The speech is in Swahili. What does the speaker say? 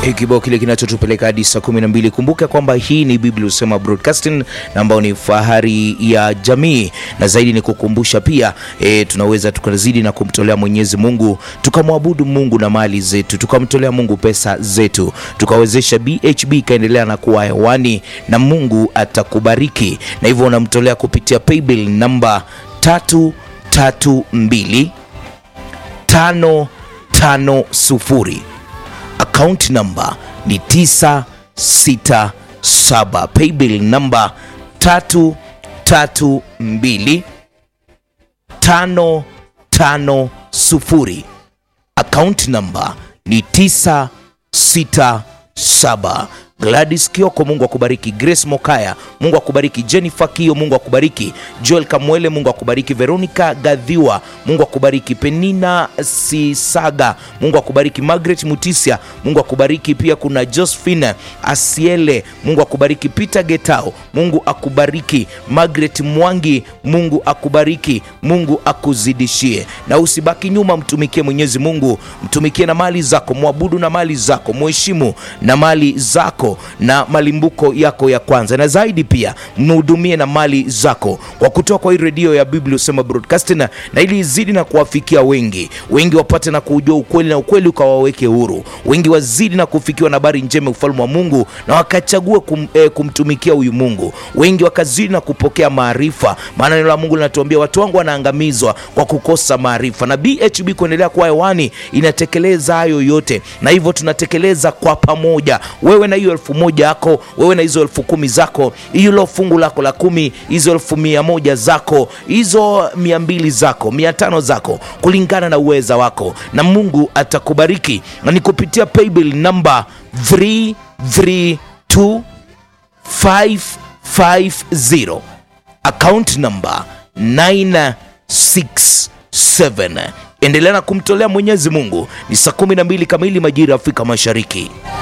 kibao kile kinachotupeleka hadi saa 12. Kumbuka kwamba hii ni Biblia Husema Broadcasting na ambao ni fahari ya jamii, na zaidi ni kukumbusha pia e, tunaweza tukazidi na kumtolea Mwenyezi Mungu, tukamwabudu Mungu na mali zetu, tukamtolea Mungu pesa zetu, tukawezesha BHB ikaendelea na kuwa hewani, na Mungu atakubariki. Na hivyo unamtolea kupitia paybill namba tatu tatu mbili tano tano sufuri account number ni 967 paybill number 332 550 account number ni 967 Gladys Kioko, Mungu akubariki. Grace Mokaya, Mungu akubariki. Jennifer Kio, Mungu akubariki. Joel Kamwele, Mungu akubariki. Veronica Gadhiwa, Mungu akubariki. Penina Sisaga, Mungu akubariki. Margaret Mutisia, Mungu akubariki. Pia kuna Josephine Asiele, Mungu akubariki. Peter Getao, Mungu akubariki. Margaret Mwangi, Mungu akubariki. Mungu akuzidishie, na usibaki nyuma, mtumikie Mwenyezi Mungu, mtumikie na mali zako, mwabudu na mali zako, mheshimu na mali zako na malimbuko yako ya kwanza, na zaidi pia mhudumie na mali zako kwa kutoa kwa hii redio ya Biblia Husema Broadcasting, na ili izidi na kuwafikia wengi, wengi wapate na kujua ukweli na ukweli ukawaweke huru, wengi wazidi na kufikiwa na habari njema ufalme wa Mungu na wakachague kum, eh, kumtumikia huyu Mungu, wengi wakazidi na kupokea maarifa, maana neno la Mungu linatuambia watu wangu wanaangamizwa kwa kukosa maarifa, na BHB kuendelea kuwa hewani inatekeleza hayo yote, na hivyo tunatekeleza kwa pamoja, wewe na hiyo elfu moja yako, wewe na hizo elfu kumi zako, hilo fungu lako la kumi, hizo elfu mia moja zako, hizo mia mbili zako, mia tano zako, kulingana na uweza wako, na Mungu atakubariki na ni kupitia paybill namba 332550 account number 967. Endelea na kumtolea Mwenyezi Mungu. Ni saa 12 kamili majira ya Afrika Mashariki.